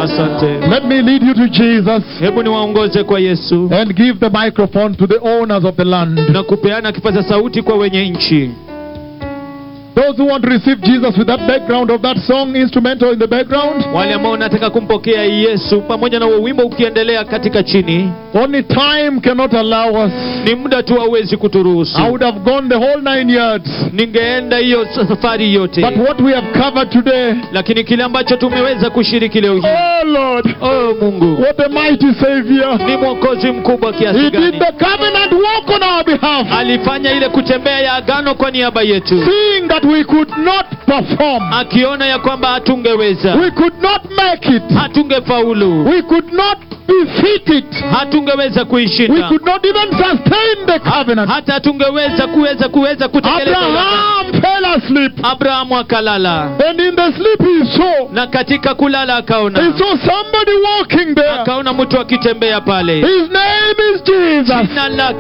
asante Let me lead you to Jesus hebu niwaongoze kwa yesu and give the microphone to the owners of the land. na kupeana kipaza sauti kwa wenye nchi Those who want to receive Jesus with that background of that song instrumental in the background, wale ambao wanataka kumpokea yesu pamoja na huo wimbo ukiendelea katika chini only time cannot allow us. ni muda tu hauwezi kuturuhusu I would have gone the whole nine yards. ningeenda hiyo safari yote But what we have covered today, lakini kile ambacho tumeweza kushiriki leo hii oh Lord, oh mungu what a mighty Savior. ni mwokozi mkubwa He kiasi did gani the covenant walk on our behalf, alifanya ile kutembea ya agano kwa niaba yetu seeing that we could not perform, akiona ya kwamba hatungeweza we could not make it, hatungefaulu we could not defeat it, hatungeweza we kuishinda could not even sustain the covenant. hata hatungeweza kuweza kuweza kutekeleza ile agano. Abraham fell asleep, abrahamu akalala and in the sleep he saw, na katika kulala he akaona saw somebody walking there. akaona mtu akitembea pale His name is Jesus. jina lake